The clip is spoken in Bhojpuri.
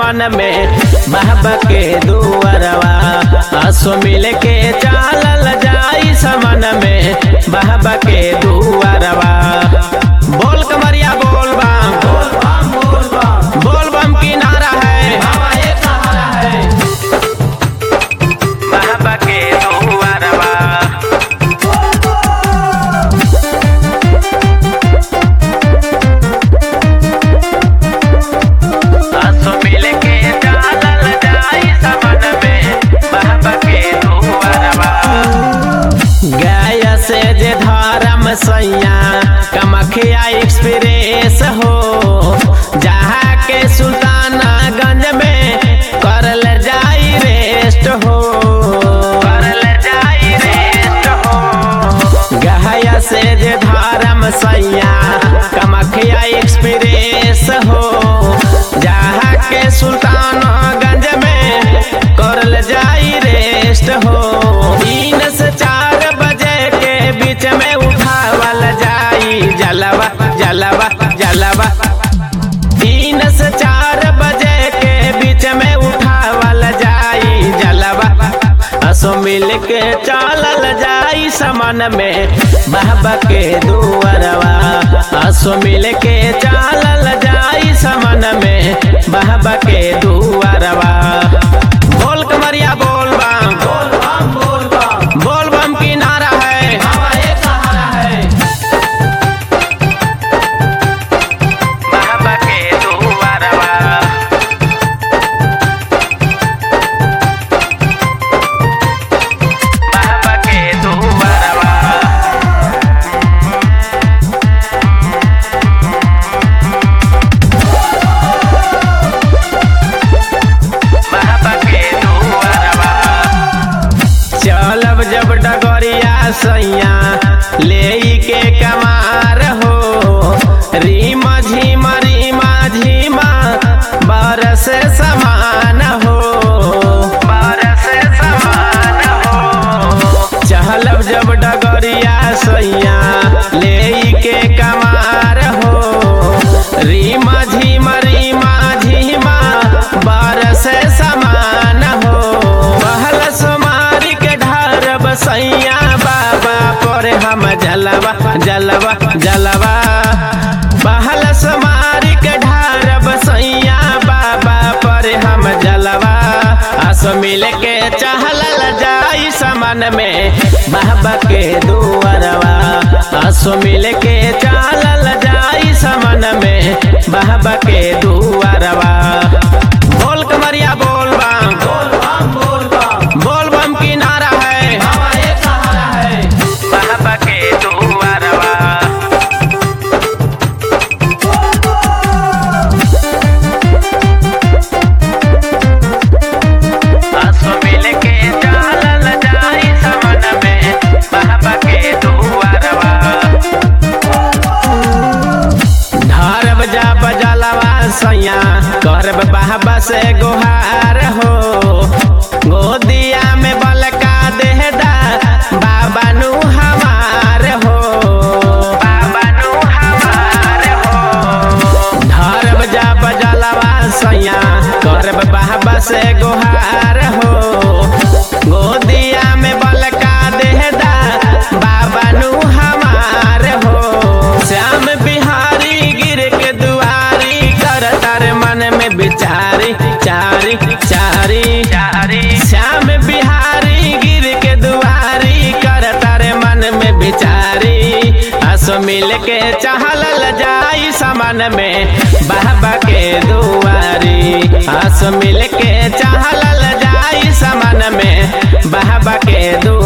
समन में बाबा के दुआरवा आसो मिल के चालल जाई समन में बाबा के दुआरवा बोल कमरिया बोल बम बोल बम की नारा है बाबा के दुआरवा आंसू मिल के चालल जाई समन में बाबा के दुआरवा गाय से जे धर्म सैया कमखिया एक्सप्रेस हो जहाँ के सुल्तानागंज में करल जाई रेस्ट हो करल जाई रेस्ट हो गहया से जे धर्म सैया कमखिया एक्सप्रेस हो जहाँ के सुल्तानगंज में करल जाई रेस्ट हो तीन से चार बजे के बीच में उठावल जाई जलवा जलवा जलवा तीन से चार बजे के बीच में उठावल जाई जलवा असो मिल के चालल जाई समन में बाबा के दुआरवा असो मिल के चालल जाई समन में बाबा के दुआरवा बोल कमरिया बोल बम बोल बम की नारा है बाबा के दुआरवा बाबा के दुआरवा बाबा के दुआरवा चलब जब डगरिया सैया ले के कमार हो रीमा झीमा रीमा झीमा बरस समान हो बरस समान हो चहलब जब डगरिया सैया ले के कमार हो रीमा झीमा रीमा झीमा बरस समान हो पहल समारी के ढार बसैया बाबा पर हम जलवा जलवा जलवा पहल समारी के ढार बसैया बाबा पर हम जलवा आस मिल के चहलल जाई समन में बाबा के दुआरवा आसो मिल के चालल जाई समन में बाबा के दुआरवा बोल कमरिया बोल बम बोल बम की नारा है बाबा के दुआरवा आंसू मिल के चालल जाई समन में बाबा के दुआरवा ढारब जा बजलवा सैया करब बाबा से गोहार हो गोदिया में बलका देहदा बाबा नु हमार हो बाबा नु हमार हो ढारब जा बजलवा सैया करब बाबा से गोहार हो गोदिया में बलका देहदा बाबा नु हमार हो श्याम बिहारी गिर के दुआरी कर तार मन में बिचारी चारी चारी चारी श्याम बिहारी गिर के दुआरी कर तारे मन में बिचारी आसो मिल के चहलल जाई समन में बाबा के दुआरी आसो मिल के चहलल जाई समन में बाबा के दुआरी